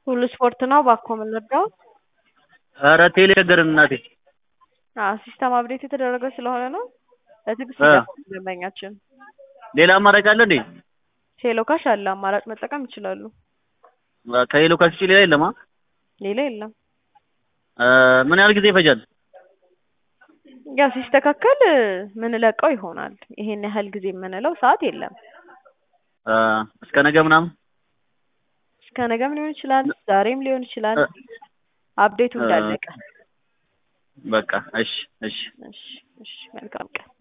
ሁሉ ስፖርት ነው ባኮ የምንወደው። ኧረ ቴሌ ቸገረን እናቴ። አዎ ሲስተም አፕዴት የተደረገ ስለሆነ ነው። በትዕግስት እ ይጠብቁ ደንበኛችን። ሌላ አማራጭ አለ እንዴ? ሄሎ ካሽ አለ አማራጭ መጠቀም ይችላሉ። ከሄሎ ካሽ ውጪ ሌላ የለም? አ? ሌላ የለም። እ ምን ያህል ጊዜ ይፈጃል? ያው ሲስተካከል ምንለቀው ይሆናል። ይሄን ያህል ጊዜ የምንለው ሰዓት የለም። እ እስከ ነገ ምናምን እስከ ነገም ሊሆን ይችላል፣ ዛሬም ሊሆን ይችላል። እ አፕዴቱ እ እንዳለቀ። በቃ እሺ እሺ እሺ እሺ መልካም ቀን።